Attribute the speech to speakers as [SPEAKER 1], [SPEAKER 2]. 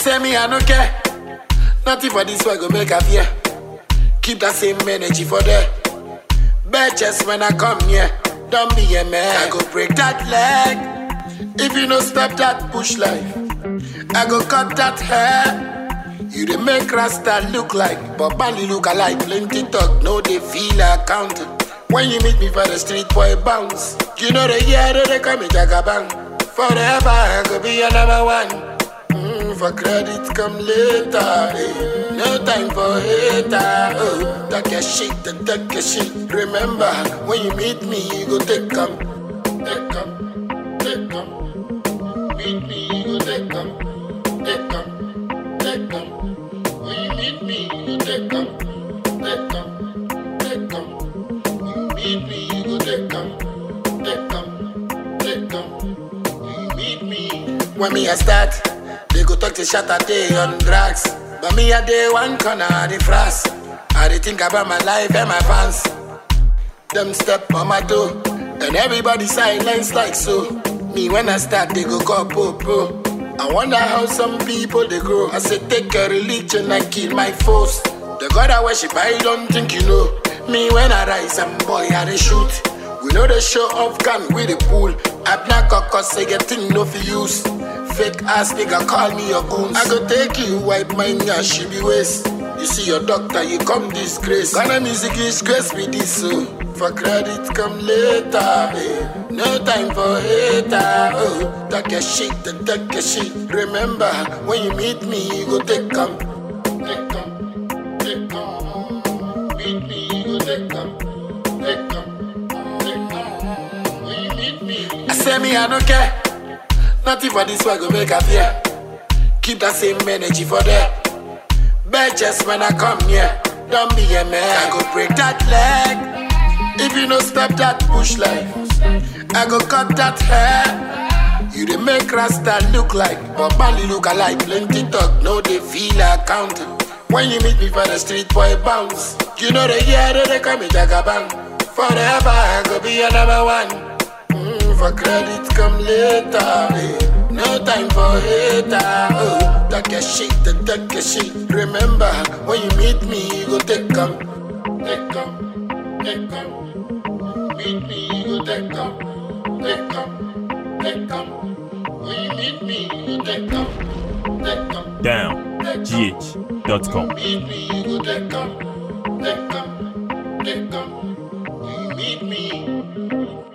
[SPEAKER 1] say me, I no care. Nothing for this one go make a fear. Keep that same energy for there. Bitches when I come here, don't be a man. I go break that leg. If you no stop that push life, I go cut that hair. You dey make Rasta look like, but Bali look alike. Plenty talk, no they feel accounted. When you meet me for the street, boy bounce. You know the year that they call me Jagabang. Forever I go be your number one. Mm, for credit come later. eh. No time for hater. Oh, talk your shit, then talk your shit. Remember, when you meet me, you go take come, take come, take come. Meet me, you go take come, take come, take come. When you meet me, you go take come, take come, take come. When you meet me, you go take come, take come, take come. When you meet me. When me I start, they go talk to shot a day on drugs. But me a day one corner of the frost. I dey think about my life and my fans. Them step on my toe, and everybody silence like so. Me when I start, they go call po I wonder how some people they grow. I say take a religion and kill my foes. The God I worship, I don't think you know. Me when I rise, I'm boy I dey shoot. We know the show off gun with the pool. I black a cause say get thing no for use. Fake ass nigga call me your goons. I go take you, wipe my ass, she be waste. You see your doctor, you come disgrace. Ghana music is grace with this so. For credit come later. eh. No time for hater. Oh, talk your shit, then talk your shit. Remember, when you meet me, you go take come. Take come, take come. Meet me, you go take come. Take come, take come. When you meet me, I say me, I don't care. Nothing for this one go make a fear. Keep that same energy for there. Bitches when I come here, don't be a man. I go break that leg. If you no stop that push life, I go cut that hair. You dey make Rasta look like, but Bali look alike. Plenty talk, no they feel accounted. When you meet me for the street, boy bounce. You know the year that they call me Jagabang. Forever I go be your number one. Mm, for credit come later. eh. No time for hater. Oh, talk your shit, then talk your shit. Remember, when you meet me, you go take come, take come, take come. Meet me, you go take come, take come, take come. When you meet me, you go take come, take come.
[SPEAKER 2] downgh.com.
[SPEAKER 1] Meet me, you go take come, take come, take come. When you meet me.